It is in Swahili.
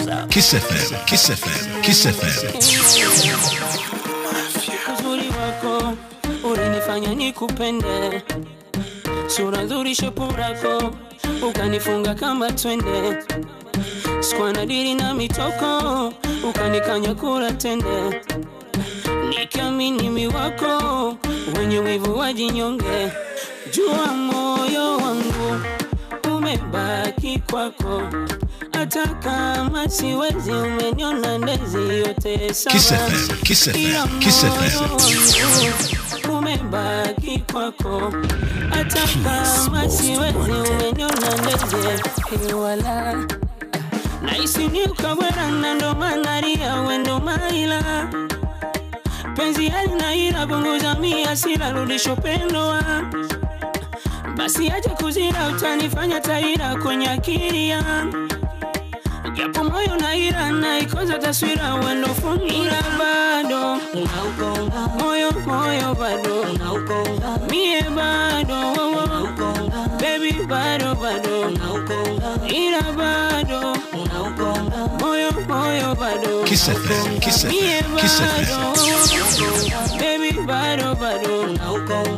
Kiss FM, Kiss FM, Kiss FM. uzuri wako ulinifanya nikupende, sura nzuri, shepu lako ukanifunga kama twende, sikuwa na dili na mitoko, ukanikanya kula tende, nikiamini mi wako wenye wivu wajinyonge, jua moyo wangu umebaki kwako, hata kama siwezi, umeniona ndezi yote sawa. Kiss FM, Kiss FM, Ila Kiss moyo FM. wangu umebaki kwako, hata kama siwezi, umeniona ndege wala nahisi ni ukabwera na ndo maana ria wendo maila penzi halina ila punguza mia sila rudisho pendo wa basi acha kuzira utanifanya taira kwenye akili yangu japo moyo na ira naikoza taswira wendo funira bado moyo moyo bado mie bado wowo baby bado bado ira bado moyo moyo bado Kiss FM, Kiss mie FM, Kiss bado FM. baby bado bado